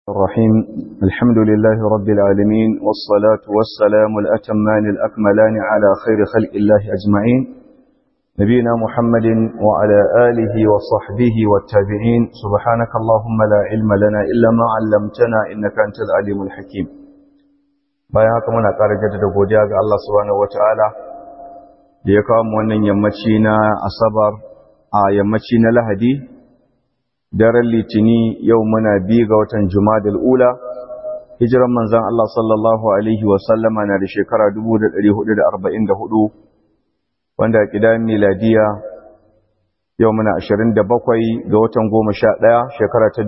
الرحيم الحمد لله رب العالمين والصلاة والسلام الأتمان الأكملان على خير خلق الله أجمعين نبينا محمد وعلى آله وصحبه والتابعين سبحانك اللهم لا علم لنا إلا ما علمتنا إنك أنت العليم الحكيم bayan haka muna ƙara jaddada godiya ga Allah subhanahu wataala da ya kawo mu wannan yammaci na asabar a yammaci na lahadi daren litini yau muna bi ga watan jumadal ula hijiran manzan Allah sallallahu alaihi wasallama na da shekara 1444 wanda a kidan miladiya yau muna 27 ga watan 11 shekara ta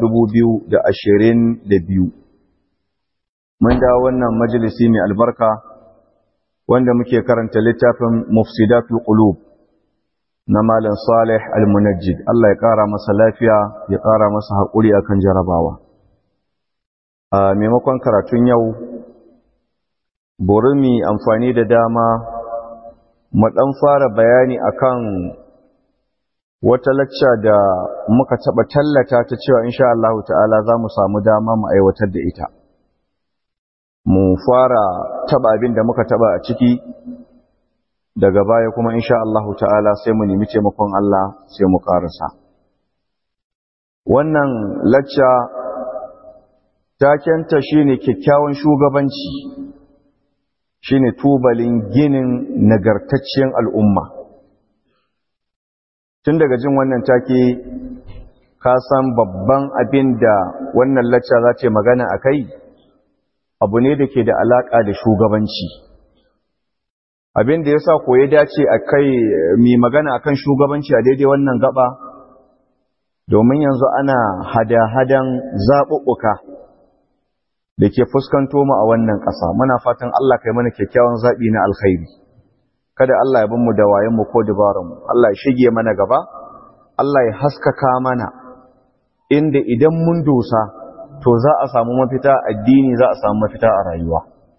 2022 mun da wannan majalisi mai albarka wanda muke karanta littafin mufsidatul qulub na Malam Salih Al-Munajjid Allah ya ƙara masa lafiya ya ƙara masa haƙuri akan jarabawa a maimakon karatun yau bari mu amfani da dama mu ɗan fara bayani akan wata lacca da muka taɓa tallata ta cewa insha Allah ta'ala za mu samu dama mu aiwatar da ita mu fara taɓa abin da muka taɓa a ciki daga baya kuma insha Allah ta'ala sai mu nemi taimakon Allah sai mu karasa wannan lacca takenta shine kyakkyawan shugabanci shine tubalin ginin nagartaccen al'umma tun daga jin wannan take ka san babban abin da wannan lacca za ta magana a kai abu ne da ke da alaƙa da shugabanci abin da ya sa ko ya dace a kai mai magana a kan shugabanci a daidai wannan gaba domin yanzu ana hada-hadan zaɓuɓɓuka da ke fuskanto mu a wannan ƙasa muna fatan Allah kai mana kyakkyawan zaɓi na alkhairi kada Allah ya mu da wayanmu ko dabarunmu Allah ya shige mana gaba Allah ya haskaka mana inda idan mun dosa to za a samu mafita addini za a samu mafita a rayuwa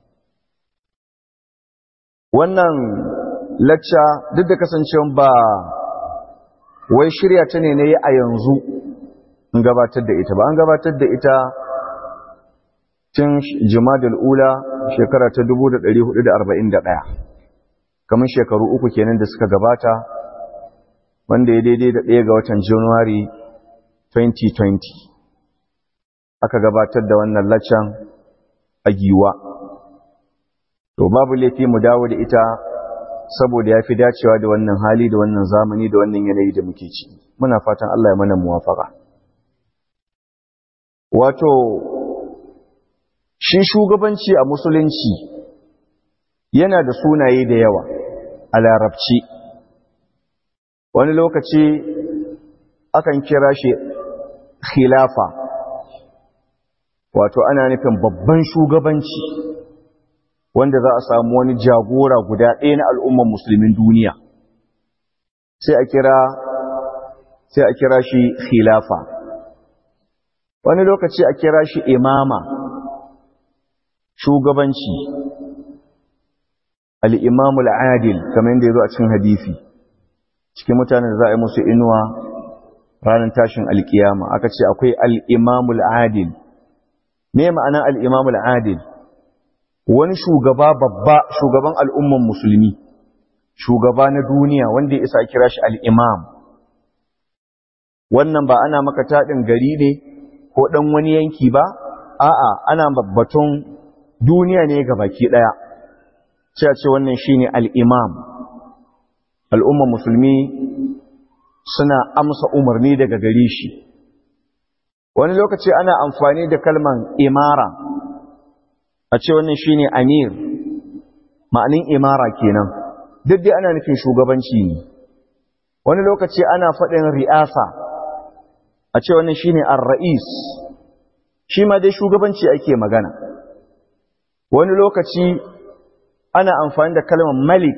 wannan lacca duk da kasancewa ba wai shirya ta ne na yi a yanzu in gabatar da ita ba an gabatar da ita tun jimadul ula shekara ta 1441 kamar shekaru uku kenan da suka gabata wanda ya daidai da ɗaya ga watan januwari 2020 aka gabatar da wannan laccan a giwa to babu laifi mu dawo da ita saboda ya fi dacewa da wannan hali da wannan zamani da wannan yanayi da muke ci muna fatan Allah ya mana muwafaka wato shi shugabanci a musulunci yana da sunaye da yawa a larabci wani lokaci akan kira shi khilafa wato ana nufin babban shugabanci wanda za a samu wani jagora guda ɗaya na al'umman musulmin duniya sai a kira sai a kira shi khilafa wani lokaci a kira shi imama shugabanci al'imamu al'adil kamar yadda ya zo a cikin hadisi cikin mutanen da za a yi musu inuwa ranar tashin alkiyama aka ce akwai al'imamu al'adil me ma'ana al'imamu al'adil wani shugaba babba shugaban al'umman musulmi shugaba na duniya wanda ya isa kira shi al'imam wannan ba ana maka taɗin gari ne ko ɗan wani yanki ba a'a ana babbaton duniya ne ga baki ɗaya ce ce wannan shi ne al'imam al'umman musulmi suna amsa umarni daga gare shi wani lokaci ana amfani da kalman imara a ce wannan shi ne amir ma'anin imara kenan duk dai ana nufin shugabanci ne wani lokaci ana faɗin ri'asa a ce wannan shi ne ar-ra'is shi ma dai shugabanci ake magana wani lokaci ana amfani da kalmar malik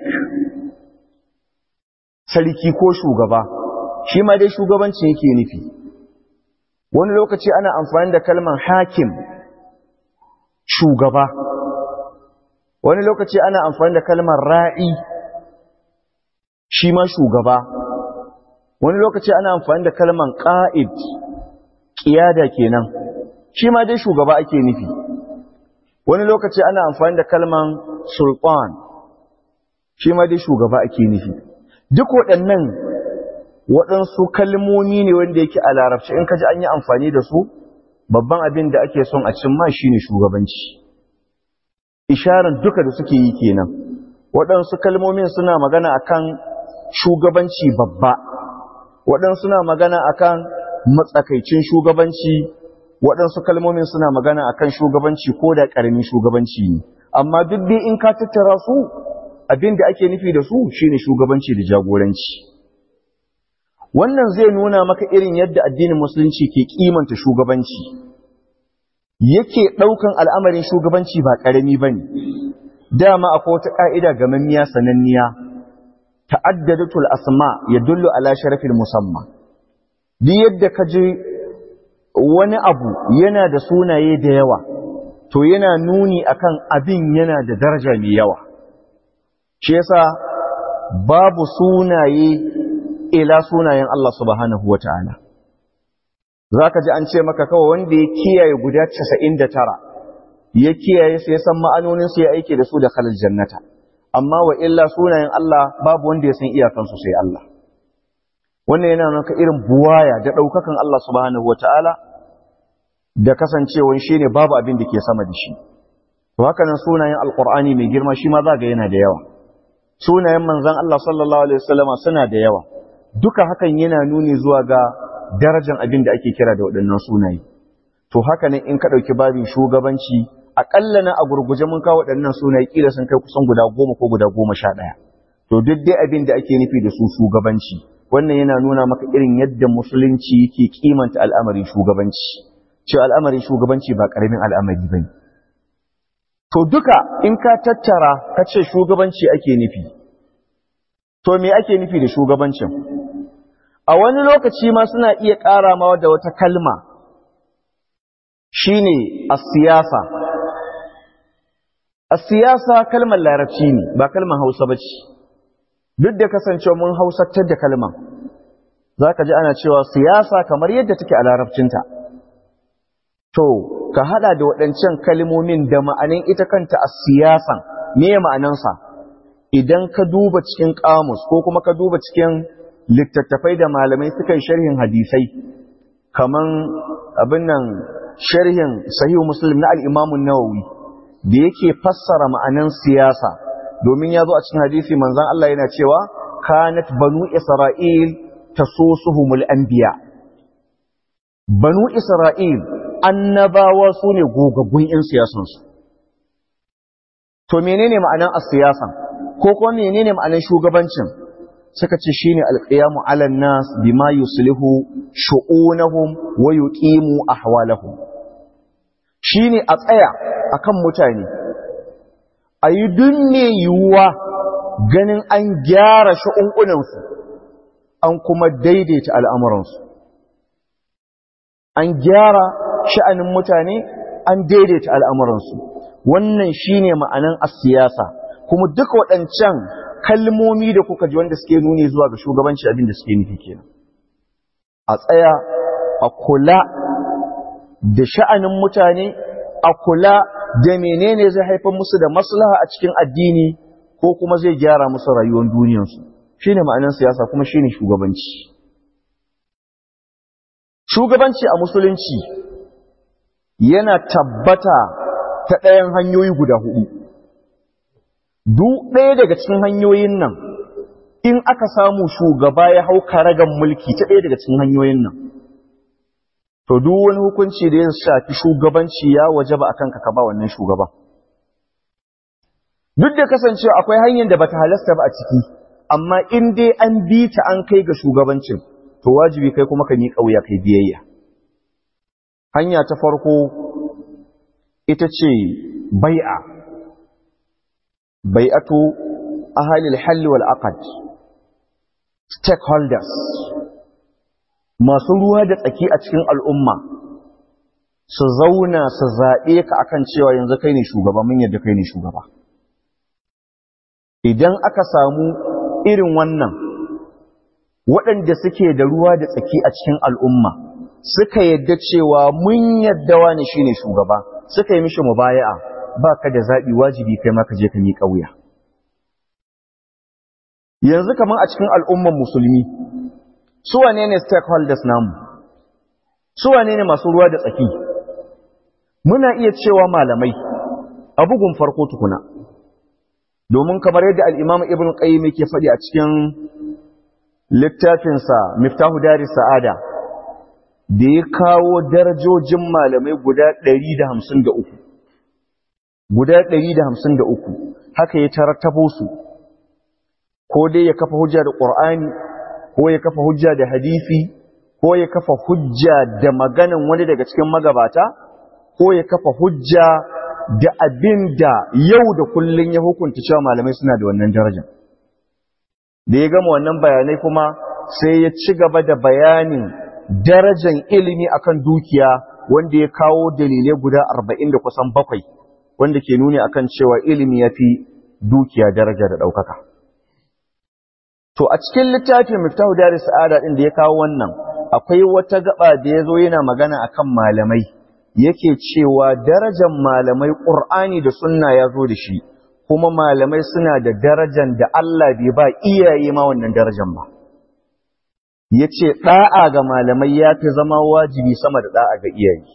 sarki ko shugaba shi ma dai shugabanci yake nufi wani lokaci ana amfani da kalmar hakim shugaba wani lokaci ana amfani da kalmar ra'i shi ma shugaba wani lokaci ana amfani da kalmar ƙa'id ƙiyada kenan shi ma dai shugaba ake nufi wani lokaci ana amfani da kalman sultan shi ma dai shugaba ake nufi duk waɗannan waɗansu kalmomi ne wanda yake a larabci in ka ji an yi amfani da su babban abin da ake son a cimma shi ne shugabanci isharar duka da suke yi kenan waɗansu kalmomin suna magana akan shugabanci babba waɗansu suna magana akan matsakaicin shugabanci waɗansu kalmomin suna magana akan shugabanci ko da ƙaramin shugabanci ne amma duk dai in ka tattara su abin da ake nufi da su shine shugabanci da jagoranci wannan zai nuna maka irin yadda addinin musulunci ke kimanta shugabanci yake ɗaukan al'amarin shugabanci ba ƙarami ba ne dama akwai wata ƙa'ida gamammiya sananniya ta'addadatul asma ya dullu ala sharafin musamman duk yadda ka ji wani abu yana da sunaye da yawa to yana nuni akan abin yana da daraja mai yawa shi yasa babu sunaye ila sunayen Allah subhanahu wa ta'ala. Za ka ji an ce maka kawai wanda ya kiyaye guda casa'in da tara, ya kiyaye su ya san ma'anoninsu ya aiki da su da kalar jannata, amma wa illa sunayen Allah babu wanda ya san iyakansu sai Allah. Wannan yana nuna irin buwaya da ɗaukakan Allah subhanahu wa ta'ala da kasancewan shi ne babu abin da ke sama da shi. To haka nan sunayen Alƙur'ani mai girma shi ma za ga yana da yawa. Sunayen manzan Allah sallallahu Alaihi wasallama suna da yawa. duka hakan yana nuni zuwa ga darajar abin da ake kira da waɗannan sunaye to haka ne in ka ɗauki babin shugabanci aƙalla na a gurguje mun kawo waɗannan sunaye ƙila sun kai kusan guda goma ko guda goma sha ɗaya to duk dai abin da ake nufi da su shugabanci wannan yana nuna maka irin yadda musulunci yake kimanta al'amarin shugabanci cewa al'amarin shugabanci ba ƙaramin al'amari ba ne to duka in ka tattara ka ce shugabanci ake nufi to me ake nufi da shugabancin a wani lokaci ma suna iya ƙara ma da wata kalma shine as-siyasa as-siyasa kalmar larabci ne ba kalmar Hausa bace duk da kasancewa mun Hausatar da kalmar zaka ji ana cewa siyasa kamar yadda take a larabcinta to ka hada da waɗancan kalmomin da ma'anin ita kanta as-siyasan me ma'anansa idan ka duba cikin kamus ko kuma ka duba cikin littattafai da malamai suka yi sharhin hadisai kaman abin nan sharhin sahihu muslim na al-imamun nawawi da yake fassara ma'anan siyasa domin ya zo a cikin hadisi manzon Allah yana cewa kanat banu isra'il tasusuhumul anbiya banu isra'il annabawa su ne gogaggun 'yan siyasansu to menene ma'anan as-siyasa ko kuma menene ma'anar shugabancin suka ce shine alqiyamu 'alan nas bima yuslihu shu'unahum wa yuqimu ahwalahum shine a tsaya akan mutane ayi dunne yuwa ganin an gyara shu'unkunan su an kuma daidaita al'amuran su an gyara sha'anin mutane an daidaita al'amuran su wannan shine ma'anan as-siyasa kuma duka waɗancan kalmomi da kuka ji wanda suke nuni zuwa ga shugabanci abin da suke nufi kenan a tsaya a kula da sha'anin mutane a kula da menene zai haifar musu da maslaha a cikin addini ko kuma zai gyara musu rayuwar duniyarsu shine ma'anar siyasa kuma shine shugabanci shugabanci a musulunci yana tabbata ta ɗayan hanyoyi guda hudu duk ɗaya daga cikin hanyoyin nan in aka samu shugaba ya hau karagan mulki ta ɗaya daga cikin hanyoyin nan to duk wani hukunci da ya shafi shugabanci ya waje ba a kanka ka ba wannan shugaban duk da kasancewa akwai hanyar da bata halasta ba a ciki amma in dai an bi ta an kai ga shugabancin to wajibi kai kuma ka miƙa wuya kai biyayya hanya ta farko ita ce bai'a bai'atu ahalil halli wal aqd stakeholders masu ruwa da tsaki a cikin al'umma su zauna su zaɓe ka akan cewa yanzu kai ne shugaba mun yadda kai ne shugaba idan aka samu irin wannan waɗanda suke da ruwa da tsaki a cikin al'umma suka yadda cewa mun yadda wani shine shugaba suka yi mishi mubaya'a ba ka da zaɓi wajibi kai ma ka je ka miƙa wuya yanzu kamar a cikin al'umman musulmi su wane ne stakeholders namu su wane ne masu ruwa da tsaki muna iya cewa malamai a bugun farko tukuna domin kamar yadda al'imam ibn qayyim yake faɗi a cikin littafinsa miftahu dari sa'ada da ya kawo darajojin malamai guda 153 guda 153 haka ya tarattabo su ko dai ya kafa hujja da ƙur'ani ko ya kafa hujja da hadisi ko ya kafa hujja da maganan wani daga cikin magabata ko ya kafa hujja da abin da yau da kullun ya hukunta cewa malamai suna da wannan daraja da ya gama wannan bayanai kuma sai ya ci gaba da bayanin darajan ilimi akan dukiya wanda ya kawo dalilai guda arba'in da kusan bakwai wanda ke nuni akan cewa ilimi ya fi dukiya daraja da ɗaukaka. To a cikin littafin Miftahu Dari Sa'ada ɗin da ya kawo wannan, akwai wata gaba da ya zo yana magana akan malamai, yake cewa darajar malamai ƙur'ani da sunna ya zo da shi, kuma malamai suna da darajar da Allah bai ba iyaye ma wannan darajar ba. Ya ce ɗa'a ga malamai ya fi zama wajibi sama da ɗa'a ga iyaye.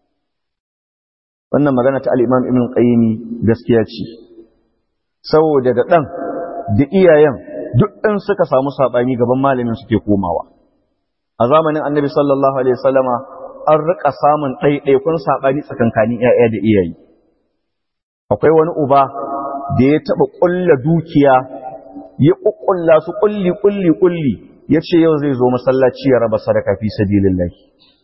Wannan magana ta al'imam Ibn Qayyimi gaskiya ce, saboda da ɗan da iyayen duk ɗin suka samu saɓani gaban malamin suke komawa. A zamanin annabi sallallahu Alaihi wasallama an riƙa samun ɗaiɗaikun saɓani tsakankanin ‘ya'ya da iyaye. Akwai wani uba da ya taɓa ƙulla dukiya, ya ƙuƙulla su ƙulli ƙulli ƙulli, ya ce yau zai zo masallaci ya raba sadaka fi sabilillahi.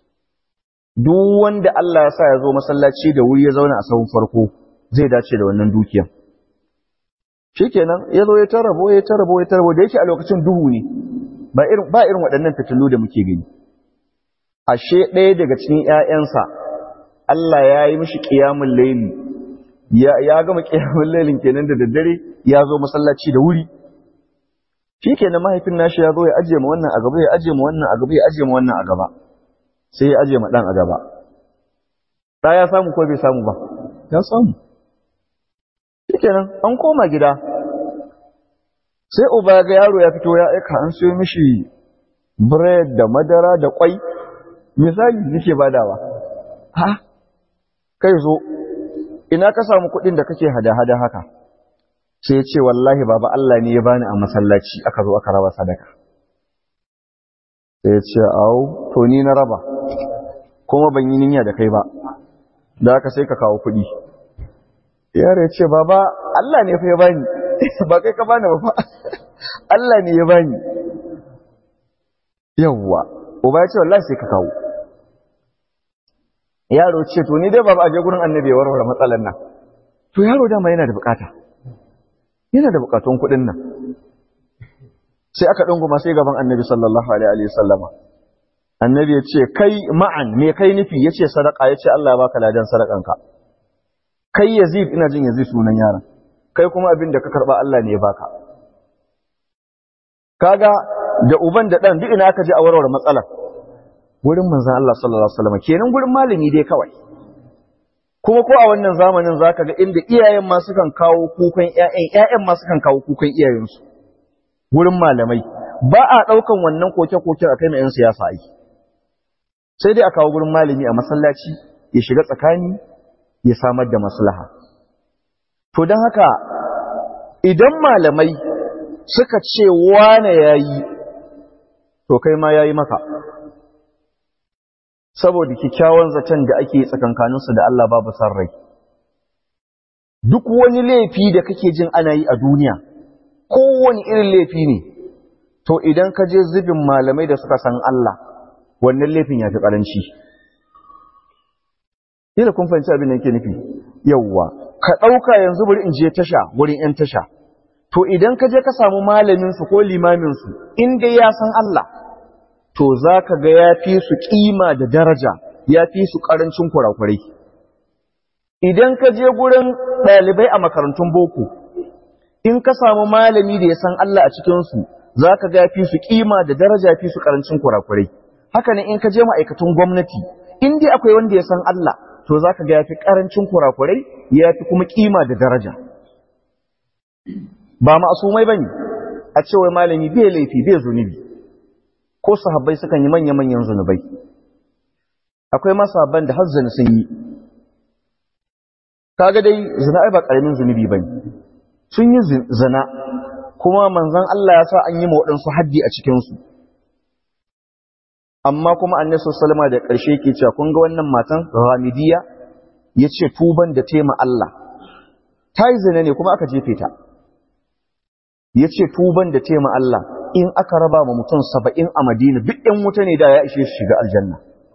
Duk wanda Allah ya sa ya zo masallaci da wuri ya zauna a sahun farko zai dace da wannan dukiyan. shikenan ya zo ya tarabo ya tarabo ya tarabo da yake a lokacin duhu ne ba irin ba irin waɗannan fitilu da muke gani ashe ɗaya daga cikin ƴaƴansa Allah ya yi mishi qiyamul layli ya ya gama qiyamul laylin kenan da daddare ya zo masallaci da wuri shikenan mahaifin nashi ya zo ya aje ma wannan a gaba ya aje ma wannan a gaba ya aje ma wannan a gaba sai ya aje ma dan a gaba da ya samu ko bai samu ba ya samu shikenan an koma gida sai uba ga yaro ya fito ya aika an siyo mishi bread da madara da kwai misali nake badawa ha kai zo ina ka samu kuɗin da kake hada-hada haka sai ya ce wallahi baba Allah ne ya bani a masallaci aka zo aka raba sadaka sai ya ce au to ni na raba kuma ban yi niyya da kai ba da haka sai ka kawo kuɗi yaro ya ce baba Allah ne fa ya bani ba kai ka bani ba fa Allah ne ya bani yawwa uba ya ce wallahi sai ka kawo yaro ce to ni dai baba aje gurin annabi ya warware matsalar nan to yaro dama yana da bukata yana da bukatun kuɗin nan sai aka dunguma sai gaban annabi sallallahu alaihi wa sallama annabi ya ce kai ma'an me kai nufi ya ce sadaka ya ce Allah ya baka ladan sadakanka kai Yazid ina jin Yazid sunan yaron kai kuma abin da ka karba Allah ne ya baka kaga da uban da dan duk ina aka je a warware matsalar gurin manzon Allah sallallahu alaihi wasallam kenan gurin malami dai kawai kuma ko a wannan zamanin zaka ga inda iyayen ma sukan kawo kukan ƴaƴan ƴaƴan ma sukan kawo kukan iyayensu gurin malamai ba a daukan wannan koke-koke a kai na 'yan siyasa ai sai dai a kawo gurin malami a masallaci ya shiga tsakani ya samar da maslaha. To don haka idan malamai suka ce wane ya yi, to kai ma ya yi maka. Saboda kyakkyawan zaton da ake tsakankaninsu da Allah babu san rai. Duk wani laifi da kake jin ana yi a duniya, kowane irin laifi ne, to idan ka je zubin malamai da suka san Allah, wannan laifin ya fi ƙaranci. Kila kun fahimci abin da yake nufi. Yawwa, ka ɗauka yanzu bari in je tasha wurin ‘yan tasha. To idan ka je ka samu malaminsu ko limaminsu, in dai ya san Allah, to za ka ga ya fi su ƙima da daraja, ya fi su ƙarancin kurakurai. Idan ka je gurin ɗalibai a makarantun boko, in ka samu malami da ya san Allah a cikinsu, za ka ga ya fi su ƙima da daraja, ya fi su ƙarancin kurakurai. haka ne in ka je ma'aikatun gwamnati in dai akwai wanda ya san Allah to za ka ga ya fi ƙarancin kurakurai ya fi kuma ƙima da daraja ba ma'asumai ba ne a cewa malami bai laifi bai zunubi ko sahabbai sukan yi manya-manyan zunubai akwai ma sahabban da hazzani sun yi kaga dai zina ai ba ƙaramin zunubi ba ne sun yi zina kuma manzan Allah ya sa an yi waɗansu haddi a cikinsu amma kuma annabi sallama da ƙarshe ke cewa kun ga wannan matan Ramidiya yace tuban da tema Allah ta yi zina ne kuma aka jefe ta yace tuban da tema Allah in aka raba ma mutum saba'in a Madina duk ɗan wuta ne da ya ishe su shiga aljanna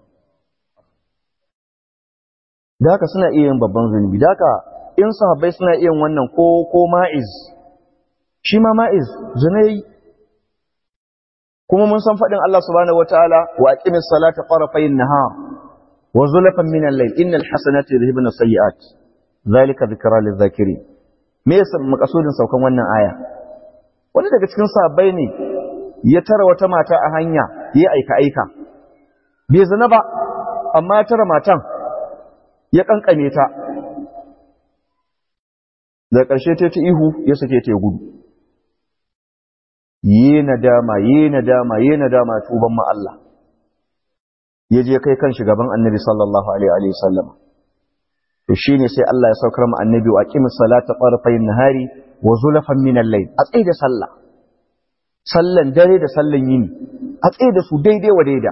da haka suna iya yin babban zunubi da haka in sahabbai suna iya yin wannan ko ko ma'iz shi ma ma'iz zina yi kuma mun san faɗin Allah subhanahu wataala wa aqimis salata tarafayn nahar wa zulfan min al-layl innal hasanati yudhibuna sayyi'at zalika dhikra lidh-dhakirin me yasa makasudin saukan wannan aya wani daga cikin sahabbai ne ya tara wata mata a hanya ya aika aika bai zina ba amma ya tara matan ya kankame ta da ƙarshe ta ta ihu ya sake ta ya gudu yi nadama yi nadama yi nadama tuban ma Allah ya je kai kan shugaban annabi sallallahu alaihi wa sallam to shine sai Allah ya saukar mu annabi wa aqimis salata tarfayn nahari wa zulfan min al-layl a tsaye da sallah sallan dare da sallan yini a tsaye da su daidai wa daida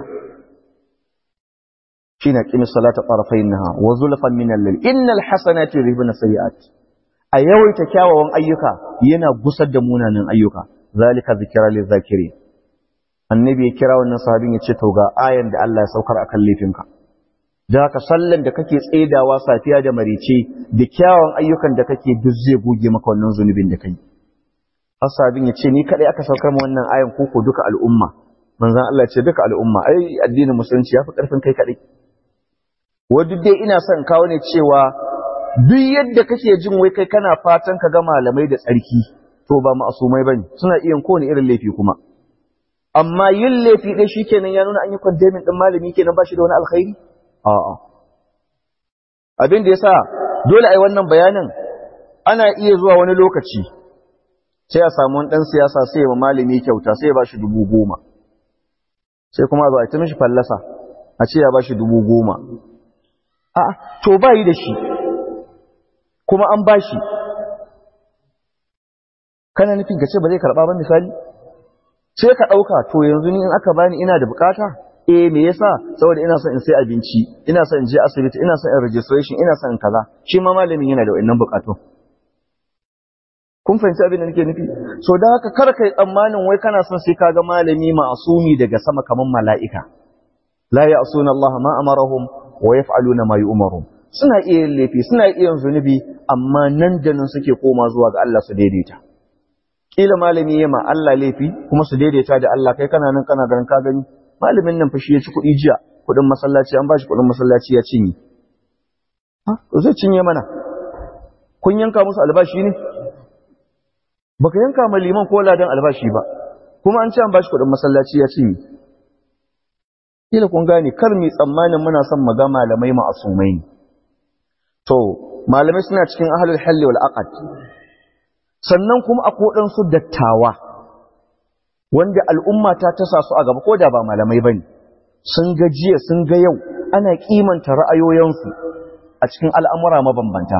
shine aqimis salata tarfayn nahar wa zulfan min al-layl innal hasanati yudhibuna sayiat a yawaita kyawawan ayyuka yana gusar da munanan ayyuka zalika zikira lil zakiri annabi ya kira wannan sahabin ya ce to ga ayan da Allah ya saukar akan laifinka da haka sallan da kake tsaidawa safiya da marice da kyawun ayyukan da kake duk zai goge maka wannan zunubin da kai asabin ya ce ni kadai aka saukar mu wannan ayan koko duka al'umma manzon Allah ya ce duka al'umma ai addinin musulunci yafi karfin kai kadai wadda dai ina son kawo ne cewa duk yadda kake jin wai kai kana fatan ka ga malamai da tsarki to ba ma'asumai bane suna iya kowane irin laifi kuma amma yin laifi dai shikenan ya nuna an yi condemning din malami kenan ba shi da wani alkhairi a'a abin da yasa dole ai wannan bayanin ana iya zuwa wani lokaci sai a samu wani dan siyasa sai ya malami kyauta sai ya bashi dubu goma sai kuma a zo a ta mishi fallasa a ce ya bashi dubu goma a'a to ba yi da shi kuma an bashi kana nufin ka ce ba zai karɓa ba misali sai ka ɗauka to yanzu ni in aka bani ina da bukata eh me yasa saboda ina son in sai abinci ina son in je asibiti ina son in registration ina son in kaza shi ma malamin yana da wannan bukatu kun fahimci abin da nake nufi so da haka kar kai tsammanin wai kana son sai kaga malami ma'asumi daga sama kaman mala'ika la ya'suna Allah ma amarahum wa yaf'aluna ma yu'marun suna iya yin laifi suna iya yin zunubi amma nan da nan suke koma zuwa ga Allah su daidaita kila malami ya ma Allah laifi kuma su daidaita da Allah kai kana nan kana ganin ka gani malamin nan fa shi ya ci kuɗi jiya kuɗin masallaci an bashi kuɗin masallaci ya cinye ha zai cinye mana kun yanka musu albashi ne baka yanka ma liman ko ladan albashi ba kuma an ce an bashi kuɗin masallaci ya cinye kila kun gane kar mu tsammanin muna son mu ga malamai ma'asumai ne to malamai suna cikin ahlul halli wal aqd sannan kuma akwai su dattawa wanda al'umma ta tasa su a gaba ko da ba malamai bane sun ga jiya sun ga yau ana kimanta ra'ayoyinsu a cikin al'amura mabambanta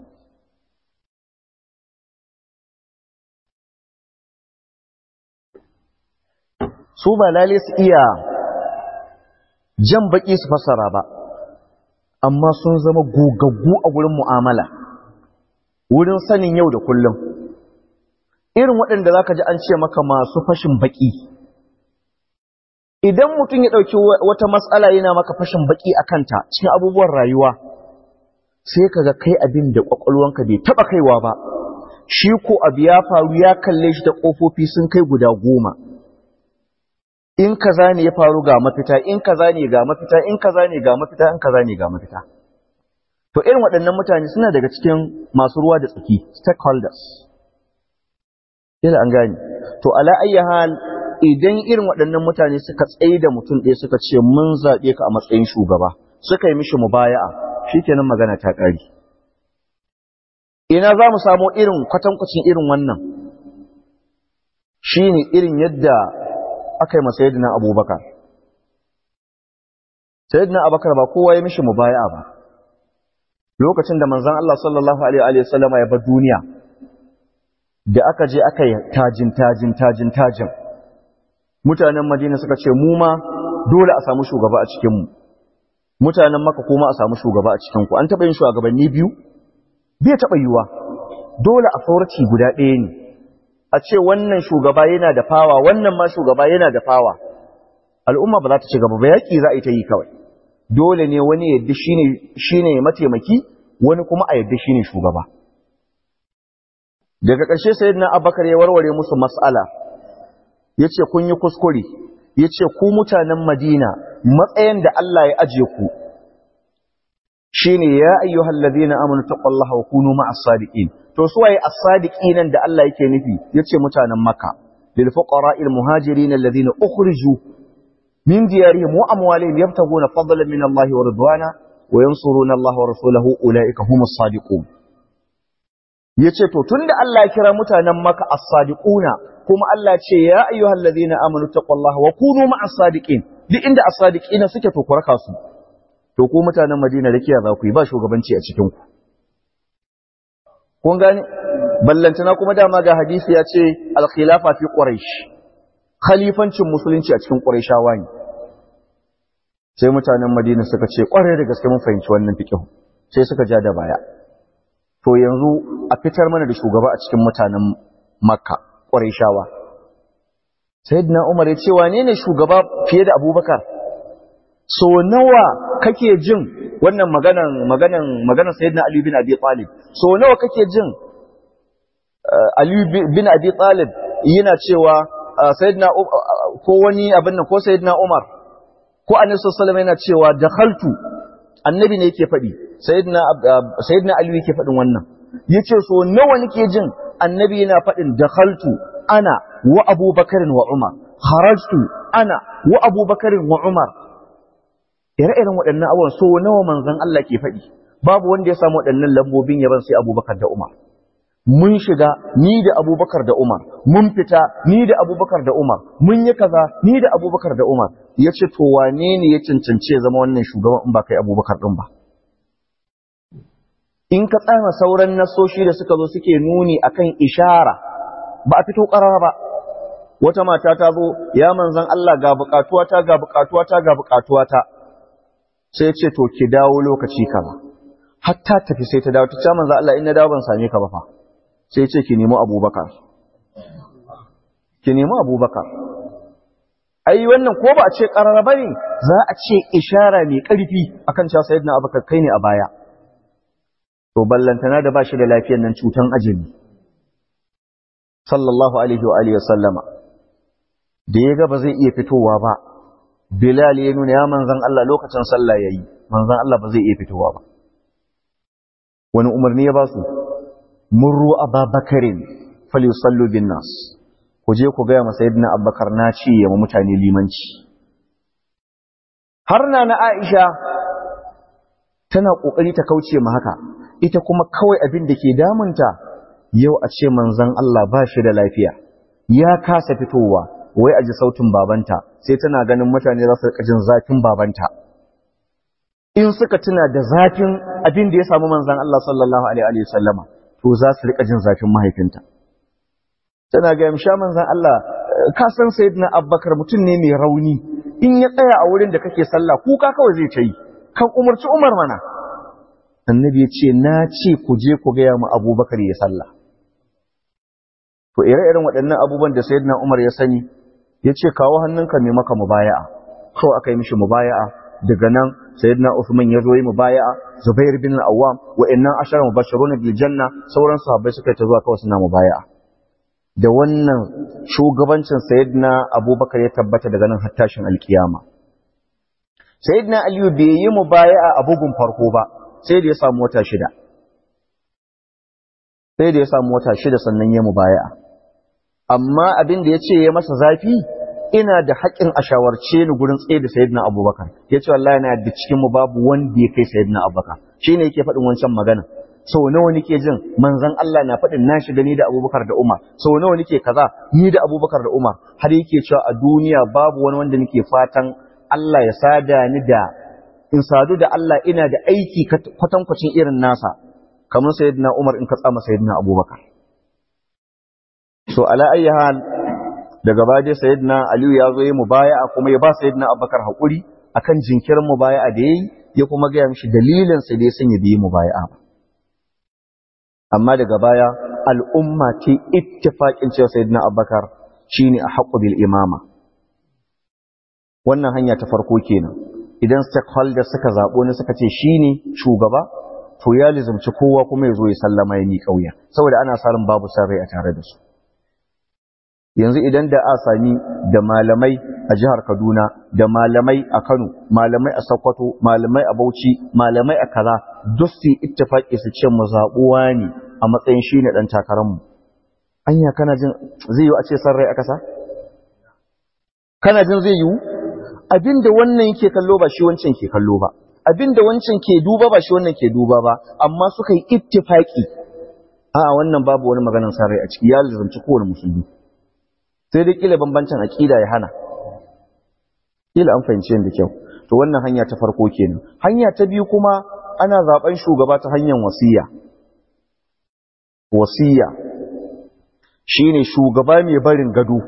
su ba lale su iya jan baki su fasara ba amma sun zama gogaggu a wurin mu'amala wurin sanin yau da kullum irin waɗanda za ka ji an ce maka masu fashin baƙi idan mutum ya ɗauki wata matsala yana maka fashin baƙi a kanta cikin abubuwan rayuwa sai ka ga kai abin da ƙwaƙwalwanka bai taɓa kaiwa ba shi ko abu ya faru ya kalle shi da ƙofofi sun kai guda goma in kaza ne ya faru ga mafita in kaza ne ga mafita in kaza ne ga mafita in kaza ne ga mafita to irin waɗannan mutane suna daga cikin masu ruwa da tsaki stakeholders kila an gane to ala ayyi hal idan irin waɗannan mutane suka tsaye da mutum ɗaya suka ce mun zaɓe ka a matsayin shugaba suka yi mishi mubaya'a shikenan magana ta ƙari ina za mu samu irin kwatankwacin irin wannan shine irin yadda aka yi masa yadda abubakar sayyidina abubakar ba kowa ya mishi mubaya'a ba lokacin da manzon Allah sallallahu alaihi wa sallama ya bar duniya da aka je aka yi tajin tajin tajin tajin mutanen Madina suka ce mu ma dole a samu shugaba a cikin mu mutanen Makka kuma a samu shugaba a cikin ku an taba yin shugabanni biyu bai taba yiwa dole a sauraci guda ɗaya ne a ce wannan shugaba yana da fawa wannan ma shugaba yana da fawa al'umma ba za ta ci gaba ba yaki za a yi ta yi kawai dole ne wani yadda shi ne mataimaki wani kuma a yadda shi ne shugaba. Daga ƙarshe sai na abakar ya warware musu mas'ala, ya ce kun yi kuskure, ya ce ku mutanen Madina matsayin da Allah ya aje ku, shi ne ya ayyu hallazi na amonu taƙwallaha wa kunu ma as-sadiqin. To su waye as-sadiqin nan da Allah yake nufi, ya ce mutanen Makka, lil fuqara il muhajirin alladhina ukhriju من ديارهم وأموالهم يبتغون فضلا من الله ورضوانا وينصرون الله ورسوله أولئك هم الصادقون yace to tunda Allah ya kira mutanen maka as-sadiquna kuma Allah ya ce ya ayyuhal ladina amanu taqullaha wa kunu ma'as sadiqin duk inda as-sadiqina suke to kuraka su to ku mutanen Madina rakiya za ku yi ba shugabanci a cikin ku kun gane ballantana kuma dama ga hadisi ya ce al-khilafa fi quraish khalifancin musulunci a cikin Qurayshawa ne sai mutanen Madina suka ce kware da gaske mun fahimci wannan fiqh sai suka ja da baya to yanzu a fitar mana da shugaba a cikin mutanen Makka Qurayshawa Sayyidina Umar ya ce wane ne shugaba fiye da Abubakar so nawa kake jin wannan maganan maganan maganan Sayyidina Ali bin Abi Talib so nawa kake jin Ali bin Abi Talib yana cewa sayyidina ko wani abin nan ko sayyidina Umar ko annabi sallallahu alaihi yana cewa dakhaltu annabi ne yake faɗi sayyidina sayyidina Ali yake faɗin wannan yace so nawa nake jin annabi yana faɗin dakhaltu ana wa Abubakar wa Umar kharajtu ana wa Abubakar wa Umar ire-iren waɗannan abubuwan so nawa manzon Allah ke faɗi babu wanda ya samu waɗannan lambobin yaban sai Abubakar da Umar mun shiga ni da abubakar da umar mun fita ni da abubakar da umar mun yi kaza ni da abubakar da umar ya ce to wane ne ya cancance zama wannan shugaban in ba kai abubakar ɗin ba in ka tsama sauran nasoshi da suka zo suke nuni akan ishara ba a fito ƙarara ba wata mata ta zo ya manzan Allah ga buƙatuwata ga buƙatuwata ga buƙatuwata sai ce to ki dawo lokaci kaza hatta tafi sai ta dawo ta ce manzan Allah in na dawo ban same ka ba fa sai ce ki nemi abubakar ki nemi abubakar ai wannan ko ba a ce ƙarara ba ne za a ce ishara mai ƙarfi akan cewa sayyidina abubakar kai ne a baya to ballantana da ba shi da lafiyar nan cutan ajali sallallahu alaihi wa alihi sallama da ya ga ba zai iya fitowa ba bilal ya nuna ya manzan Allah lokacin sallah yayi manzan Allah ba zai iya fitowa ba wani umarni ya ba su murru ababakarin falisallu bin nas ku je ku gaya masa yadda abubakar na ce ya ma mutane limanci har na na aisha tana ƙoƙari ta kauce ma haka ita kuma kawai abin da ke damunta yau a ce manzan Allah ba shi da lafiya ya kasa fitowa wai a ji sautin babanta sai tana ganin mutane za su jin zafin babanta in suka tuna da zafin abin da ya samu manzan Allah sallallahu alaihi wa sallama to za su rika jin zafin mahaifinta tana ga yamsha manzan Allah ka san sayyidina Abubakar mutum ne mai rauni in ya tsaya a wurin da kake sallah kuka kawai zai ta yi kan umarci Umar mana annabi ya ce na ce ku je ku gaya mu Abubakar ya sallah to ire-iren waɗannan abubuwan da sayyidina Umar ya sani ya ce kawo hannunka mai maka mubaya'a kawai aka yi mishi mubaya'a daga nan sayyidina Uthman ya zo yi mubaya'a Zubair bin Al-Awwam wa'annan ashara mubashirun bil janna sauran sahabbai suka ta zuwa kawai suna mubaya'a da wannan shugabancin sayyidina Abubakar ya tabbata daga nan har tashin alkiyama sayyidina Aliyu bai yi mubaya'a a bugun farko ba sai da ya samu wata shida sai da ya samu wata shida sannan ya mubaya'a amma abin da ya ce ya masa zafi ina da haƙƙin a shawarce ni gurin tsaye da sayyidina abubakar ya ce wallahi na da cikin mu babu wanda ya kai sayyidina abubakar shi ne yake faɗin wancan magana sau nawa nake jin manzon Allah na faɗin na shiga ni da abubakar da umar sau nawa nake kaza ni da abubakar da umar har yake cewa a duniya babu wani wanda nake fatan Allah ya sada ni da in sadu da Allah ina da aiki kwatankwacin irin nasa kamar sayyidina umar in ka tsama sayyidina abubakar so ala ayyi hal daga baje sayyidina aliyu ya zo yi mubaya'a kuma ya ba sayyidina abubakar hakuri akan jinkirin mubaya'a da yayi ya kuma ga mishi dalilin sa da ya sanya bi mubaya'a ba amma daga baya al'umma ce ittifaqin cewa sayyidina abubakar shine a haqqu bil imama wannan hanya ta farko kenan idan stakeholders suka zabo ne suka ce shine shugaba to ya lizumci kowa kuma ya zo ya sallama ya ni kauya saboda ana sarin babu sarrai a tare da su yanzu idan da a sami da malamai a jihar Kaduna da malamai a Kano malamai a Sokoto malamai a Bauchi malamai a kaza duk su ittifaki su ce mu zabuwa ne a matsayin shine dan takarar mu anya kana jin zai yi a ce san rai aka sa kana jin zai yi abinda wannan yake kallo ba shi wancan ke kallo ba abinda wancan ke duba ba shi wannan ke duba ba amma suka yi ittifaki a wannan babu wani maganar san rai a ciki ya lizanci kowane musulmi sai dai kila bambancin aqida ya hana kila an fahimci yadda kyau to wannan hanya ta farko kenan hanya ta biyu kuma ana zaben shugaba ta hanyar wasiya wasiya shine shugaba mai barin gado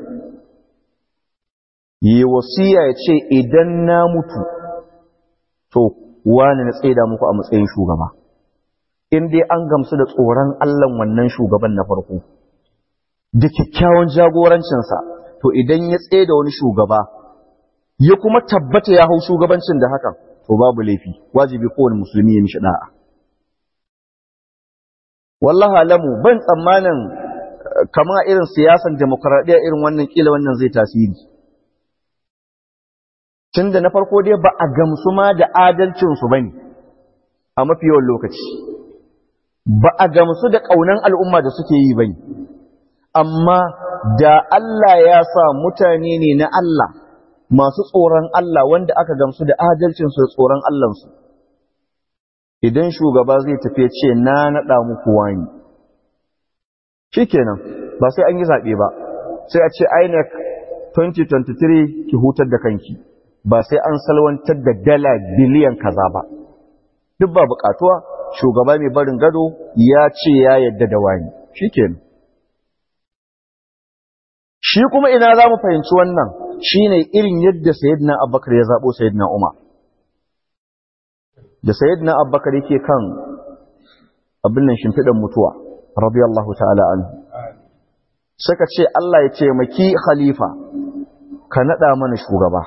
yi wasiya ya ce idan na mutu to wani na tsaida muku a matsayin shugaba in dai an gamsu da tsoron Allah wannan shugaban na farko da kyakkyawan jagorancinsa to idan ya tsaye da wani shugaba ya kuma tabbata ya hau shugabancin da hakan to babu laifi wajibi kowane musulmi ya mishi da'a wallahi alamu ban tsammanin kama irin siyasan demokradiyya irin wannan kila wannan zai tasiri tunda na farko dai ba a gamsu ma da adalcinsu ba ne a mafi yawan lokaci ba a gamsu da ƙaunan al'umma da suke yi ba ne amma da Allah ya sa mutane ne na Allah masu tsoron Allah wanda aka gamsu da adalcinsu da tsoron Allahnsu. Idan shugaba zai tafi ce na naɗa muku wani, shi kenan ba sai an yi zaɓe ba, sai a ce INEC 2023 ki hutar da kanki, ba sai an salwantar da dala biliyan kaza ba. Duk ba buƙatuwa, shugaba mai barin gado ya ce ya yadda da wani, shi kenan. shi kuma ina za mu fahimci wannan shi ne irin yadda sayidina abbakar ya zaɓo sayidina umar da sayidina abbakar yake kan abin nan shimfiɗan mutuwa radiyallahu ta'ala anhu suka ce Allah ya ce maki khalifa ka naɗa mana shugaba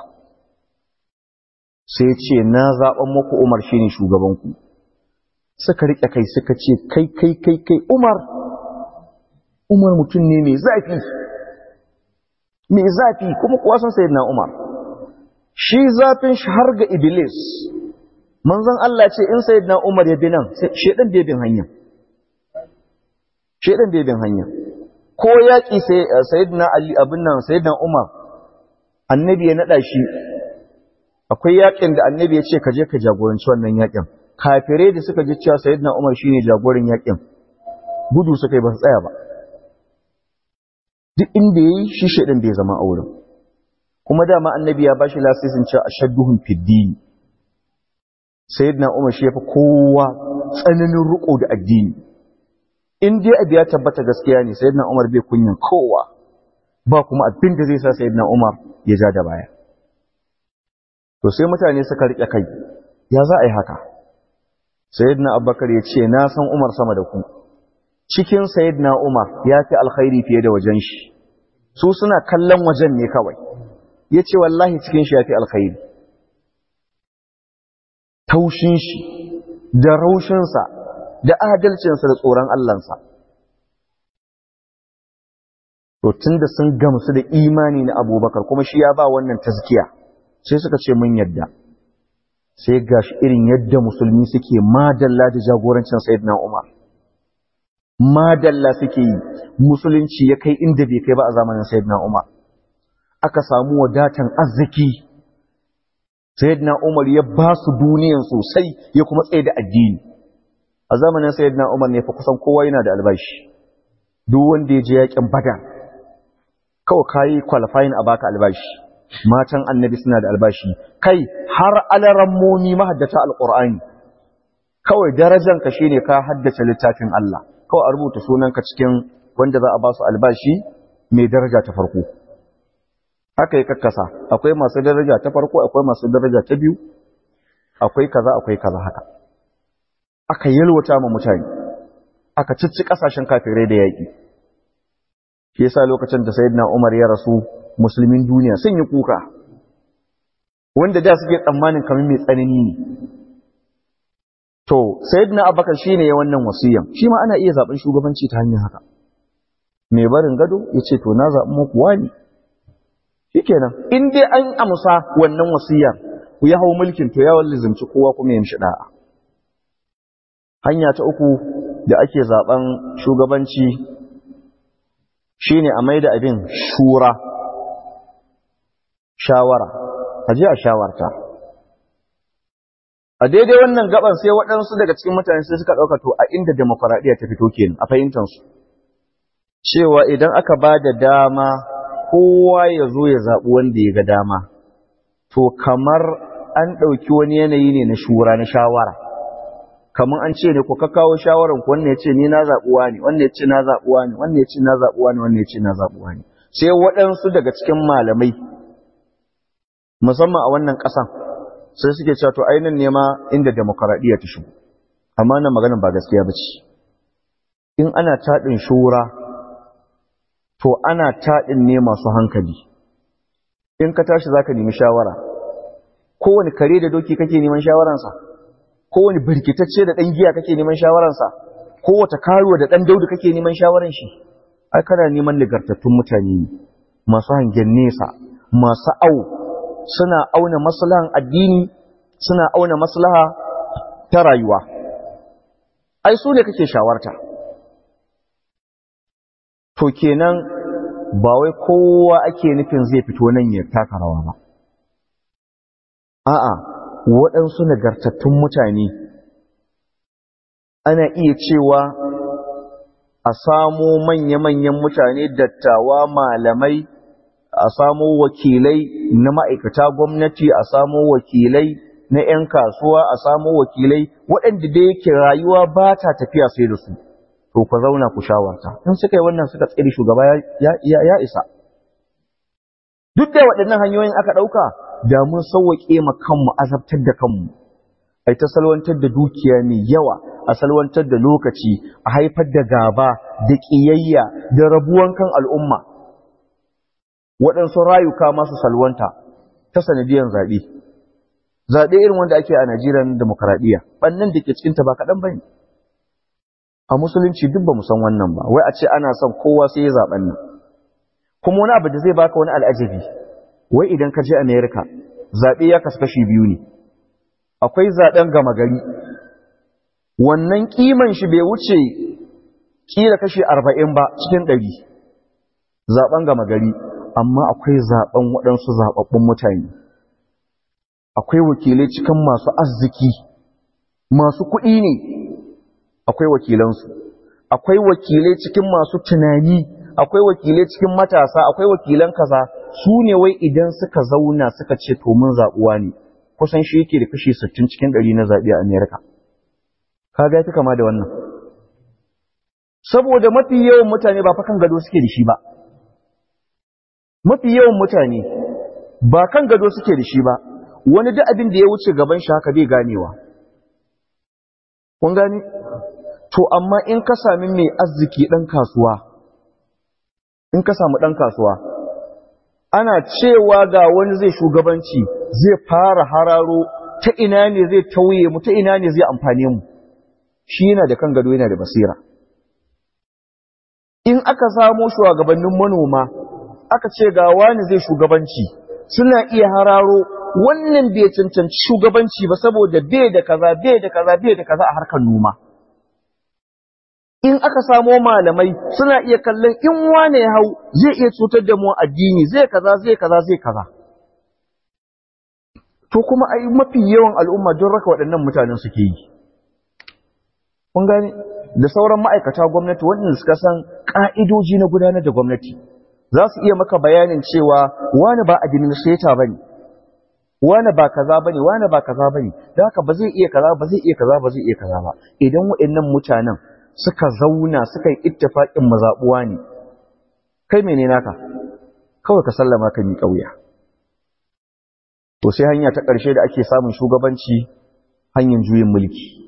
sai ce na zaɓen muku umar shi ne shugabanku suka riƙe kai suka ce kai kai kai kai umar umar mutum ne mai zafi mai zafi kuma kuwa san sayyidina Umar shi zafin shi har ga Iblis manzon Allah ce in sayyidina Umar ya bi nan shedan bai bin hanya shedan bai bin hanya ko yaki sai sayyidina Ali abin nan sayyidina Umar annabi ya nada shi akwai yakin da annabi ya ce ka je ka jagoranci wannan yakin kafirai da suka ji cewa sayyidina Umar shine jagoran yakin gudu suka yi ba su tsaya ba duk inda ya yi shi shaidan bai zama a wurin kuma dama annabi ya ba shi lasisin cewa ashadduhum fiddini sayyidina umar shi yafi kowa tsananin riko da addini in dai abu ya tabbata gaskiya ne sayyidina umar bai kunyan kowa ba kuma abin da zai sa sayyidina umar ya ja da baya to sai mutane suka rike kai ya za a yi haka sayyidina abubakar ya ce na san umar sama da ku cikin sayyidina Umar ya fi alkhairi fiye da wajen shi su suna kallon wajen ne kawai ya ce wallahi cikin shi ya fi alkhairi taushin shi da raushinsa da adalcinsa da tsoron Allahnsa to tun da sun gamsu da imani na abubakar kuma shi ya ba wannan tazkiya sai suka ce mun yadda sai gashi irin yadda musulmi suke madalla da jagorancin sayyidina Umar madalla suke yi musulunci ya kai inda bai kai ba a zamanin sayyidina Umar aka samu wadatan arziki sayyidina Umar ya ba su duniyan sosai ya kuma tsaye da addini a zamanin sayyidina Umar ne fa kusan kowa yana da albashi duk wanda ya je yakin badar kawai kayi qualifying a baka albashi matan annabi suna da albashi kai har alarammomi mahaddata alqur'ani kawai darajan ka shine ka haddace littafin Allah kawai a rubuta sunanka cikin wanda za a ba su albashi mai daraja ta farko aka yi kakkasa akwai masu daraja ta farko akwai masu daraja ta biyu akwai kaza akwai kaza haka aka yalwata ma mutane aka cicci kasashen kafirai da yaƙi shi yasa lokacin da sayyidina Umar ya rasu musulmin duniya sun yi kuka wanda da suke tsammanin kamar mai tsanani ne to sayyidina Abubakar shine ya wannan wasiyan shi ma ana iya zaben shugabanci ta hanyar haka mai barin gado yace to na zaɓi muku wani shikenan in dai an amsa wannan wasiyar ku ya hau mulkin to ya wallizimci kowa kuma ya mishi da'a hanya ta uku da ake zaben shugabanci shine a maida abin shura shawara aje a shawarta a daidai wannan gaban sai waɗansu daga cikin mutane sai suka ɗauka to a inda demokuraɗiyya ta fito kenan a fahimtansu cewa idan aka ba da dama kowa ya zo ya zaɓi wanda ya ga dama to kamar an ɗauki wani yanayi ne na shura na shawara kamar an ce ne ku ka kawo shawaran ku wannan ya ce ni na zaɓuwa ne wannan ya ce na zaɓuwa ne wannan ya ce na zaɓuwa ne wannan ya ce na zaɓuwa ne sai waɗansu daga cikin malamai musamman a wannan ƙasan sai suke cewa to ainihin nema inda demokaradiyya ta shigo amma nan maganin ba gaskiya ba ce in ana taɗin shura to ana taɗin ne masu hankali in ka tashi za ka nemi shawara kowane kare da doki kake neman shawaransa kowane birkitacce da ɗan giya kake neman shawaransa kowace karuwa da ɗan daudu kake neman shawaran shi ai kana neman nagartattun mutane ne masu hangen nesa masu au suna auna maslahan addini suna auna maslaha ta rayuwa ai su ne kake shawarta to kenan ba wai kowa ake nufin zai fito nan ya taka rawa ba a'a waɗansu nagartattun mutane ana iya cewa a samo manya-manyan mutane dattawa malamai a samo wakilai na ma'aikata gwamnati a samo wakilai na 'yan kasuwa a samo wakilai waɗanda da yake rayuwa ba ta tafiya sai da su to ku zauna ku shawarta in suka yi wannan suka tsiri shugaba ya isa duk da waɗannan hanyoyin aka ɗauka da mun sauwaƙe ma kanmu azabtar da kanmu ai ta salwantar da dukiya mai yawa a salwantar da lokaci a haifar da gaba da ƙiyayya da rabuwan kan al'umma waɗansu rayuka masu salwanta ta sanadiyan zaɓe zaɓe irin wanda ake a Najeriya na demokaradiyya ɓannan da ke cikinta ba kaɗan ba ne a musulunci duk ba mu san wannan ba wai a ce ana son kowa sai ya zaɓen nan kuma wani abu da zai baka wani al'ajabi wai idan ka je Amerika zaɓe ya kasu kashi biyu ne akwai zaɓen gama gari wannan kiman shi bai wuce kila kashi arba'in ba cikin ɗari zaɓen gama gari amma akwai zaɓen waɗansu zaɓaɓɓun mutane akwai wakilai cikin masu arziki masu kuɗi ne akwai wakilansu akwai wakilai cikin masu tunani akwai wakilai cikin matasa akwai wakilan kaza su ne wai idan suka zauna suka ce to mun zaɓuwa ne kusan shi yake da kashi 60 cikin 100 na zaɓe a Amerika kaga ya kama da wannan saboda mafi yawan mutane ba fa kan gado suke da shi ba mafi yawan mutane ba kan gado suke da shi ba wani duk abin da ya wuce gaban shi haka bai ganewa kun gane to amma in ka sami mai arziki ɗan kasuwa in ka samu ɗan kasuwa ana cewa ga wani zai shugabanci zai fara hararo ta ina ne zai tauye mu ta ina ne zai amfane mu shi yana da kan gado yana da basira in aka samo shugabannin manoma aka ce ga wani zai shugabanci suna iya hararo wannan bai cancanci shugabanci ba saboda bai da kaza bai da kaza bai da kaza a harkar noma in aka samo malamai suna iya kallon in wane ya hau zai iya cutar da mu addini zai kaza zai kaza zai kaza to kuma ai mafi yawan al'umma don raka waɗannan mutanen suke yi kun gane da sauran ma'aikata gwamnati waɗanda suka san ƙa'idoji na gudanar da gwamnati za su iya maka bayanin cewa wani ba administrator bane wani ba kaza bane wani ba kaza bane da haka ba zai iya kaza ba zai iya kaza ba zai iya kaza ba idan waɗannan mutanen suka zauna suka yi ittifaqin mazabuwa ne kai mene naka kawai ka sallama ka mi kauya to sai hanya ta ƙarshe da ake samun shugabanci hanyar juyin mulki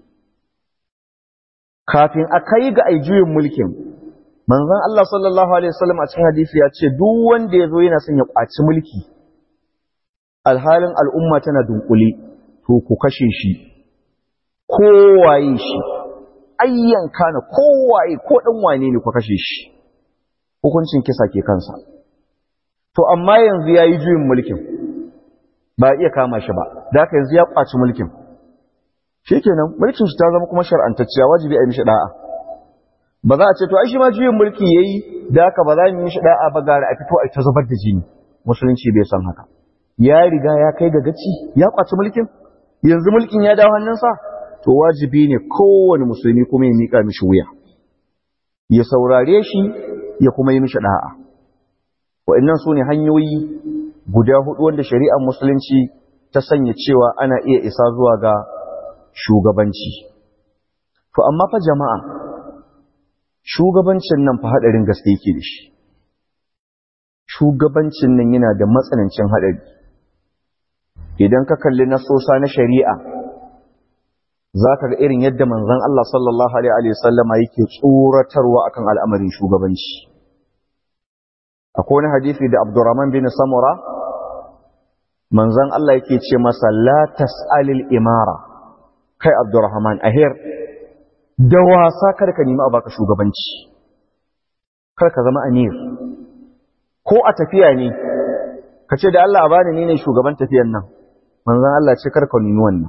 kafin a kai ga ai juyin mulkin manzon Allah sallallahu alaihi wasallam a cikin hadisi ya ce duk wanda ya zo yana son ya kwaci mulki alhalin al'umma tana dunkule to ku kashe shi kowaye shi ayyan kana kowaye ko dan wane ne ku kashe shi hukuncin kisa ke kansa to amma yanzu yayi juyin mulkin ba iya kama shi ba da haka yanzu ya kwaci mulkin shikenan mulkin shi ta zama kuma shar'antacciya wajibi a yi mishi da'a ba za a ce to ai shi ma juyin mulki yayi da haka ba za mu yi mishi da'a ba gara a fito a ta zubar da jini musulunci bai san haka ya riga ya kai ga gaci ya kwaci mulkin yanzu mulkin ya dawo hannunsa to wajibi ne kowane musulmi kuma ya mika mishi wuya ya saurare shi ya kuma yi mishi da'a wa'annan su ne hanyoyi guda hudu wanda shari'ar musulunci ta sanya cewa ana iya isa zuwa ga shugabanci to amma fa jama'a shugabancin nan fa hadarin gaske yake da shi shugabancin nan yana da matsanancin hadari idan ka kalli nasosa na shari'a za ka ga irin yadda manzon Allah sallallahu alaihi wasallama yake tsoratarwa akan al'amarin shugabanci akwai wani hadisi da Abdurrahman bin Samura manzon Allah yake ce masa la tas'alil imara kai Abdurrahman ahir da wasa kar ka nemi a baka shugabanci kar ka zama amir ko a tafiya ne ka ce da Allah a bani ni ne shugaban tafiyan nan manzon Allah ce kar ka nemi wannan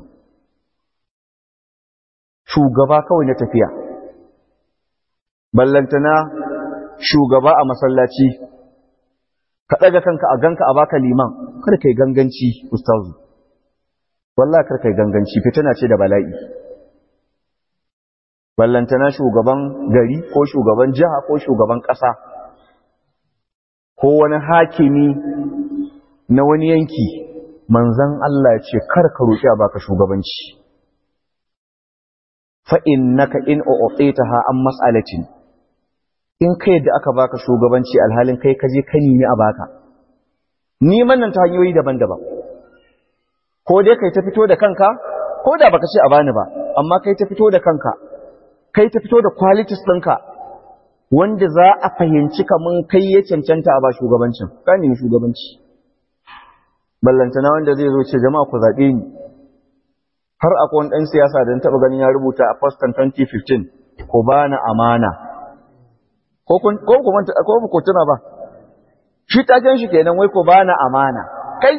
shugaba kawai na tafiya ballantana shugaba a masallaci ka ɗaga kanka a ganka a baka liman kar kai ganganci ustazu wallahi kar kai ganganci fitina ce da bala'i ballantana shugaban gari ko shugaban jiha ko shugaban ƙasa ko wani hakimi na wani yanki manzan Allah ya ce kar ka roƙi a baka shugabanci fa innaka in u'titaha an mas'alatin in kai da aka baka shugabanci alhalin kai kaje ka nemi a baka neman nan ta hanyoyi daban-daban ko dai kai ta fito da kanka ko da baka ce a bani ba amma kai ta fito da kanka kai ta fito da qualities ɗinka wanda za a fahimci kamun kai ya cancanta a ba shugabancin ka nemi shugabanci ballantana wanda zai zo ce jama'a ku zaɓe ni har akwai wani ɗan siyasa da taɓa ganin ya rubuta a Boston 2015 ko ba na amana ko kun ko ku manta ko ku tuna ba shi taken shi kenan wai ko ba na amana kai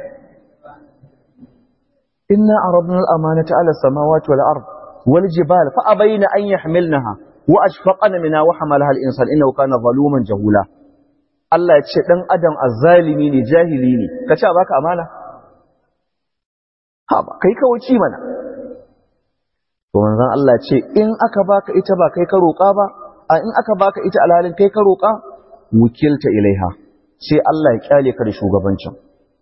inna aradna al-amanata ala samawati wal ard wal jibal fa abayna an yahmilnaha wa ashfaqna minha wa hamalaha al-insan innahu kana zaluman jahula Allah ya ce dan adam azzalimi ne jahili ne ka ce baka amana ha ba kai kawai mana to manzon Allah ce in aka baka ita ba kai ka roƙa ba a in aka baka ita alhalin kai ka roƙa wukilta ilaiha sai Allah ya kyale ka da shugabancin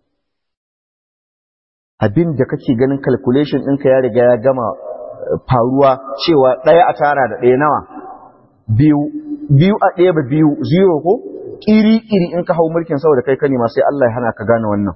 abin da kake ganin calculation ɗinka ya riga ya gama faruwa cewa ɗaya a tara da ɗaya nawa biyu biyu a ɗaya ba biyu zero ko ƙiri-ƙiri in ka hau mulkin saboda kai ka nema sai Allah ya hana ka gane wannan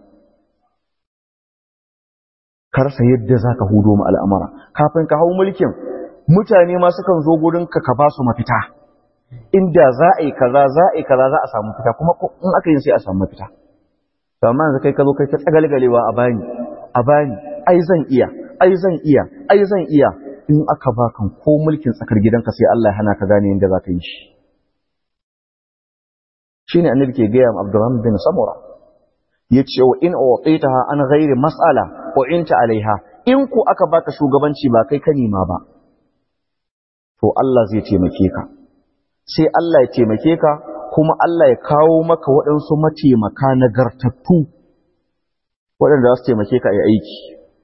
ka rasa yadda za ka hudo mu al'amara kafin ka hau mulkin mutane ma sukan zo gurin ka ka ba su mafita inda za a yi kaza za a yi kaza za a samu fita kuma in aka yi sai a samu mafita to amma yanzu kai ka zo kai ta tsagalgalewa a bani a bani ai zan iya ai zan iya ai zan iya in aka baka ko mulkin tsakar gidanka sai Allah ya hana ka gane yadda za ka yi shi shine annabi ke gaya ma Abdurrahman bin Samura yace wa in utitaha an ghairi mas'ala wa inta alaiha in ku aka baka shugabanci ba kai ka nima ba to Allah zai taimake ka sai Allah ya taimake ka kuma Allah ya kawo maka waɗansu mataimaka nagartattu waɗanda za su taimake ka a aiki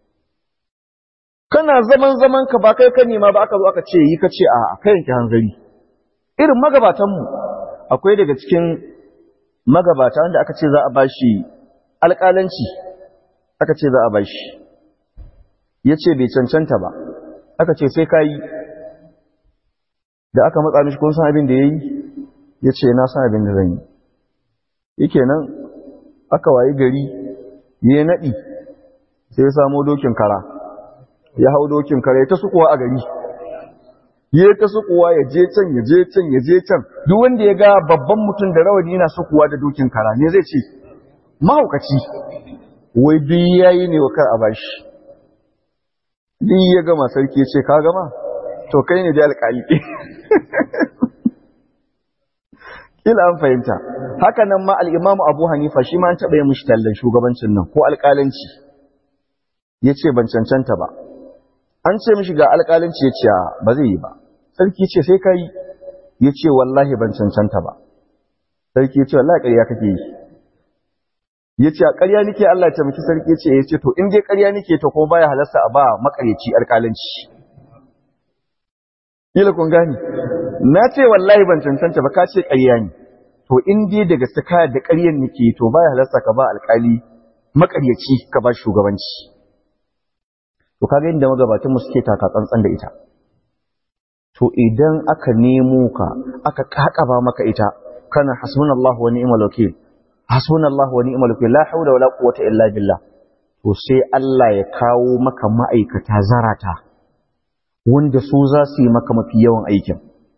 kana zaman zaman ka ba kai ka nema ba aka zo aka ce yi ka ce a kai yanke hanzari irin magabatanmu akwai daga cikin magabata wanda aka ce za a bashi alƙalanci aka ce za a bashi ya ce bai cancanta ba aka ce sai ka yi da aka matsa mishi kun san abin da ya yi ya ce na san abin da zan yi yake nan aka wayi gari ya naɗi sai ya samo dokin kara ya hau dokin kara ya ta sukuwa a gari ya ta sukuwa ya je can ya je can ya je can duk wanda ya ga babban mutum da rawani yana sukuwa da dokin kara ne zai ce mahaukaci wai duk yayi ne wa kar a bashi duk ya gama sarki ya ce ka gama to kai ne da alƙali kila an fahimta haka nan ma al-Imam Abu Hanifa shi ma an taɓa yin mishi tallan shugabancin nan ko alƙalanci yace ban cancanta ba an ce mishi ga alƙalanci yace ba zai yi ba sarki ce sai kai yace wallahi ban cancanta ba sarki yace wallahi ƙarya kake yi yace a ƙarya nake Allah ya taimaki sarki yace yace to in dai ƙarya nake to kuma baya halarsa a ba makaryaci alƙalanci kila kun gani na ce wallahi ban cancanta ba ka ce ƙarya ne to in dai da gaske ka da ƙaryan nake to baya halarsa ka ba alƙali maƙaryaci ka ba shugabanci to kaga inda magabatan mu suke taka tsantsan da ita to idan aka nemo ka aka kakaba maka ita kana hasbunallahu wa ni'mal wakeel hasbunallahu wa ni'mal wakeel la hawla wala quwwata illa billah to sai Allah ya kawo maka ma'aikata zarata wanda su za su yi maka mafi yawan aikin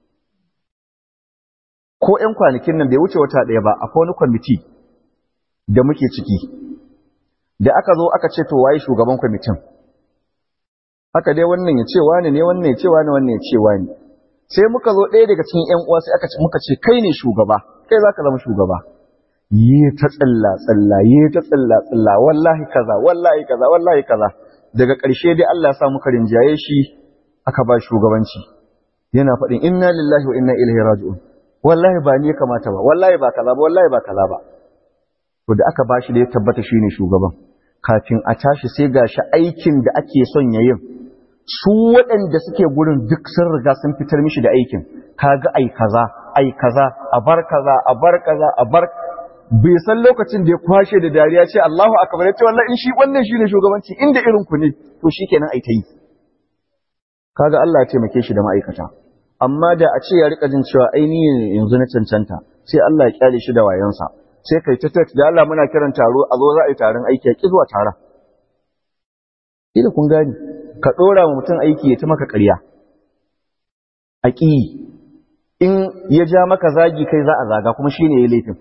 ko ‘yan kwanakin nan bai wuce wata ɗaya ba akwai wani kwamiti da muke ciki da aka zo aka ce to waye shugaban kwamitin haka dai wannan ya ce wani ne wannan ya ce wani wannan ya ce wani sai muka zo ɗaya daga cikin ‘yan uwa sai aka ce muka ce kai ne shugaba kai za ka zama shugaba yi ta tsalla tsalla yi ta tsalla tsalla wallahi kaza wallahi kaza wallahi kaza daga ƙarshe dai Allah ya sa muka rinjaye shi aka ba shugabanci yana faɗin inna lillahi wa inna ilaihi raji'un wallahi ba ni ya kamata ba wallahi ba kaza ba wallahi ba kaza ba to da aka bashi da ya tabbata shine shugaban kafin a tashi sai gashi aikin da ake son yayin su waɗanda suke gurin duk sun riga sun fitar mishi da aikin kaga ai kaza ai kaza a bar kaza a bar kaza a bar bai san lokacin da ya kwashe da dariya ce Allahu akbar ya ce wallahi in shi wannan shine shugabanci inda irin ku ne to shikenan ai ta yi kaga Allah ya taimake shi da ma'aikata amma da a ce ya rika jin cewa ainihin yanzu na cancanta sai Allah ya kyale shi da wayansa sai kai ta text da Allah muna kiran taro a zo za a yi taron aiki ya ki zuwa taron ila kun gani ka dora wa mutum aiki ya ta maka ƙarya a ƙi in ya ja maka zagi kai za a zaga kuma shine ya laifin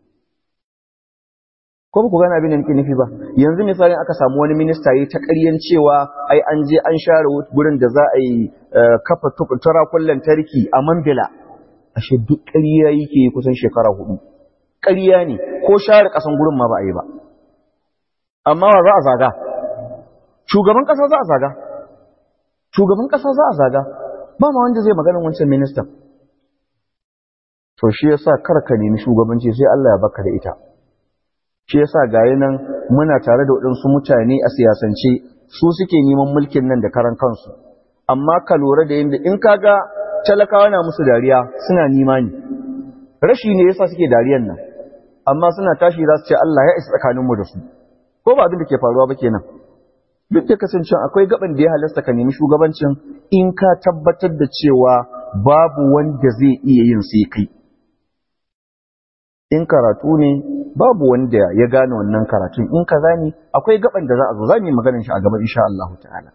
ko ba ku gane abin da nake nufi ba yanzu misalin aka samu wani minista yi ta ƙaryan cewa ai an je an share gurin da za a yi kafa turakun lantarki a Mambila ashe duk ƙarya yake kusan shekara hudu ƙarya ne ko share ƙasan gurin ma ba a yi ba amma wa za a zaga shugaban ƙasa za a zaga shugaban ƙasa za a zaga ba ma wanda zai maganin wancan ministan to shi yasa kar ka nemi shugabanci sai Allah ya baka da ita shi yasa gayi nan muna tare da waɗansu mutane a siyasance su suke neman mulkin nan da karan kansu amma ka lura da yadda in kaga talakawa na musu dariya suna nima ne rashi ne yasa suke dariyan nan amma suna tashi za su ce Allah ya isa tsakaninmu da su ko ba abin da ke faruwa ba kenan duk da kasancewa akwai gaban da ya halasta ka nemi shugabancin in ka tabbatar da cewa babu wanda zai iya yin sai kai in karatu ne babu wanda ya gane wannan karatun in kaza ne akwai gaban da za a zo za mu yi maganar shi a gaban insha Allah ta'ala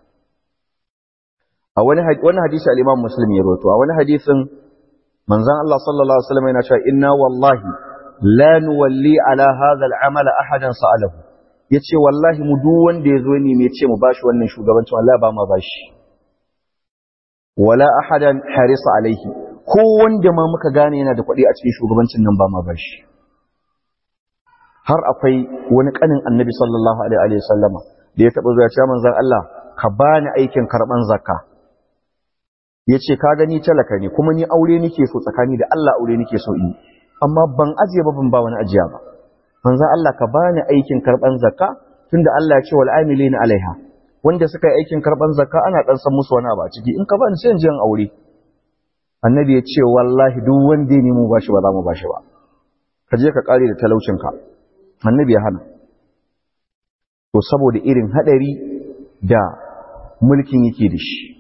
a wani wani hadisi al-Imam Muslim ya rawaito a wani hadisin manzon Allah sallallahu alaihi wasallam yana cewa inna wallahi la nuwalli ala hadha al-amal ahadan sa'alahu yace wallahi mu duk wanda yazo ne me ce mu bashi wannan shugabancin wallahi ba ma bashi wala ahadan harisa alaihi ko wanda ma muka gane yana da kuɗi a cikin shugabancin nan ba ma bashi har akwai wani kanin annabi sallallahu alaihi wa sallama da ya taɓa zuwa cewa manzon Allah ka bani aikin karɓan zakka ya ce ka gani talaka ne kuma ni aure nake so tsakani da Allah aure nake so in amma ban ajiye ba ban ba wani ajiya ba manzo Allah ka bani aikin karban zakka tunda Allah ya ce wal amilina alaiha wanda suka yi aikin karban zakka ana dan san musu wani abu a ciki in ka bani sai in je in aure annabi ya ce wallahi duk wanda ya nemo bashi ba za mu bashi ba ka je ka kare da talaucin ka annabi ya hana to saboda irin hadari da mulkin yake da shi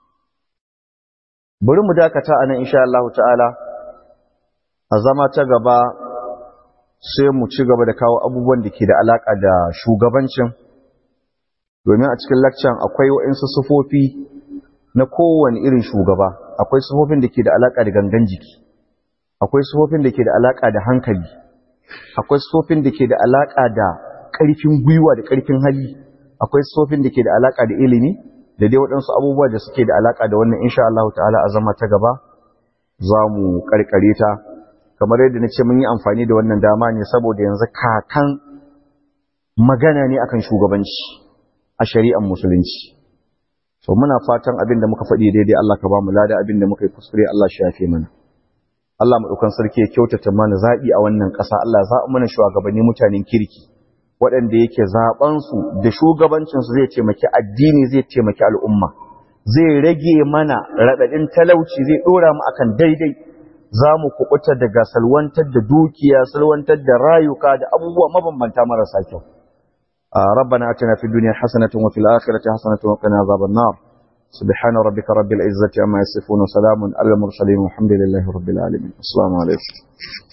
bari mu dakata anan insha Allah ta'ala a zama ta gaba sai mu ci gaba da kawo abubuwan da ke da alaka da shugabancin domin a cikin lakcan akwai waɗansu sufofi na kowane irin shugaba akwai sufofin da ke da alaka da gangan jiki akwai sufofin da ke da alaka da hankali akwai sufofin da ke da alaka da ƙarfin gwiwa da ƙarfin hali akwai sufofin da ke da alaka da ilimi da dai waɗansu abubuwa da suke da alaka da wannan insha Allah ta'ala a zama ta gaba za mu ƙarƙare ta kamar yadda na ce mun yi amfani da wannan dama ne saboda yanzu kakan magana ne akan shugabanci a shari'ar musulunci so muna fatan abin da muka faɗi daidai Allah ka ba mu lada abin da muka yi kuskure Allah shi yafe mana Allah maɗaukan sarki ya kyautata mana zaɓi a wannan ƙasa Allah za mana shugabanni mutanen kirki waɗanda yake zaɓensu da shugabancinsu zai taimaki addini zai taimaki al'umma zai rage mana raɗaɗin talauci zai ɗora mu akan daidai za mu kuɓuta daga salwantar da dukiya salwantar da rayuka da abubuwa mabambanta marasa kyau ربنا اتنا في الدنيا حسنة وفي الآخرة حسنة وقنا عذاب النار سبحان ربك رب العزة عما يصفون وسلام على المرسلين والحمد لله رب العالمين السلام عليكم